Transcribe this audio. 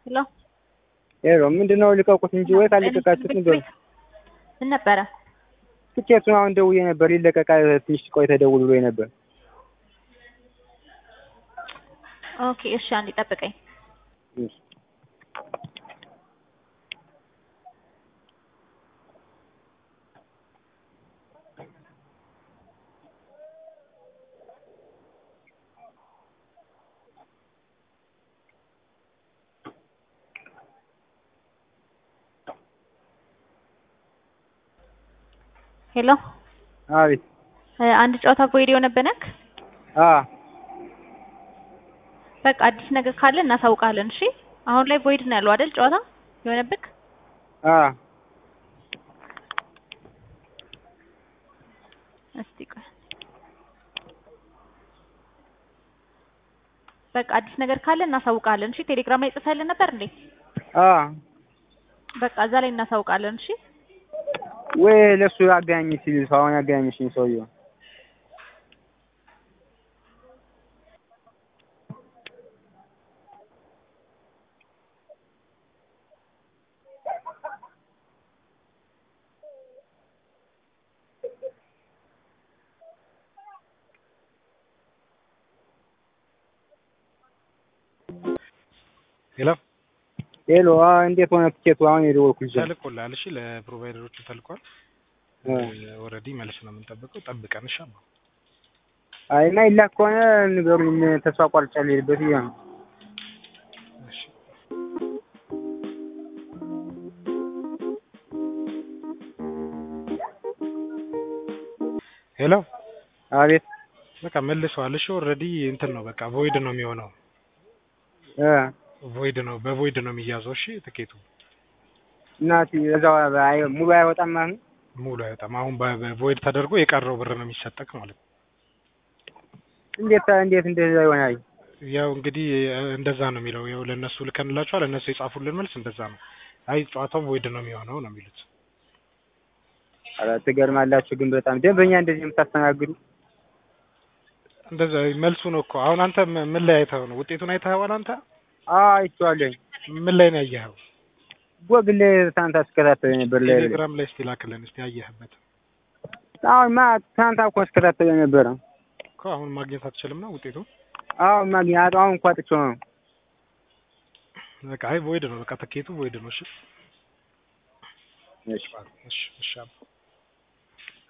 ሄሎ ሄሎ ምንድን ነው ልቀቁት እንጂ ወይ ካልለቀቃችሁት እንደው ምን ነበረ? ትኬቱን አሁን ደውዬ ነበር ሊለቀቃ ትንሽ ቆይተህ ደውል ብሎኝ ነበር። ኦኬ እሺ፣ አንዴ ጠብቀኝ። እሺ። ሄሎ አቤት። እ አንድ ጨዋታ ቮይድ የሆነብህ አ በቃ አዲስ ነገር ካለ እናሳውቃለን። እሺ አሁን ላይ ቮይድ ነው ያለው አይደል? ጨዋታ የሆነብህ አ እስቲ ቆይ በቃ አዲስ ነገር ካለ እናሳውቃለን። እሺ ቴሌግራም ላይ ጽፈህልን ነበር እንዴ? አ በቃ እዛ ላይ እናሳውቃለን። እሺ ወይ ለሱ አገናኝ ሲል ሰው አሁን ያገናኝሽኝ ሰውዬው ሄሎ ሄሎ አ እንዴት ሆነ ትኬቱ? አሁን የደወልኩልሽ ተልኮልሃል። እሺ ለፕሮቫይደሮቹ ተልኳል። እ ኦልሬዲ መልስ ነው የምንጠብቀው። ጠብቀን እሺ። አባ አይ እና ይላክ ከሆነ ንገሩኝ። ተስፋ ቆርጫለሁ ልሄድበት ብዬ ነው። እሺ ሄሎ አቤት በቃ መልሰዋል። እሺ ኦልሬዲ እንትን ነው በቃ ቮይድ ነው የሚሆነው። እ ቮይድ ነው በቮይድ ነው የሚያዘው። እሺ ትኬቱ እናቴ እዛው አይ ሙሉ አይወጣም ማለት ነው። ሙሉ አይወጣም። አሁን በቮይድ ተደርጎ የቀረው ብር ነው የሚሰጠቅ ማለት ነው። እንዴት እንዴት እንደዛ ይሆናል? ያው እንግዲህ እንደዛ ነው የሚለው። ያው ለእነሱ ልከንላቸዋል። እነሱ የጻፉልን መልስ እንደዛ ነው። አይ ጨዋታው ቮይድ ነው የሚሆነው ነው የሚሉት። ኧረ ትገርማላችሁ ግን በጣም ደንበኛ እንደዚህ የምታስተናግዱ እንደዛ መልሱ ነው እኮ። አሁን አንተ ም- ምን ላይ አይተኸው ነው? ውጤቱን አይተኸዋል አንተ? አ አይቼዋለሁኝ። ምን ላይ ነው ያየኸው? ጎግል ላይ ትናንት አስከታተለ ነበር ላይ ቴሌግራም ላይ እስቲ ላክልን እስቲ ያየህበት አሁን ማ ትናንት እኮ አስከታተለ ነበረ። እኮ አሁን ማግኘት አትችልም ነው ውጤቱ? አሁን ማግኘት አሁን እንኳን አጥቼው ነው። በቃ አይ ቮይድ ነው በቃ ትኬቱ ቮይድ ነው። እሺ እሺ እሺ እሺ አባ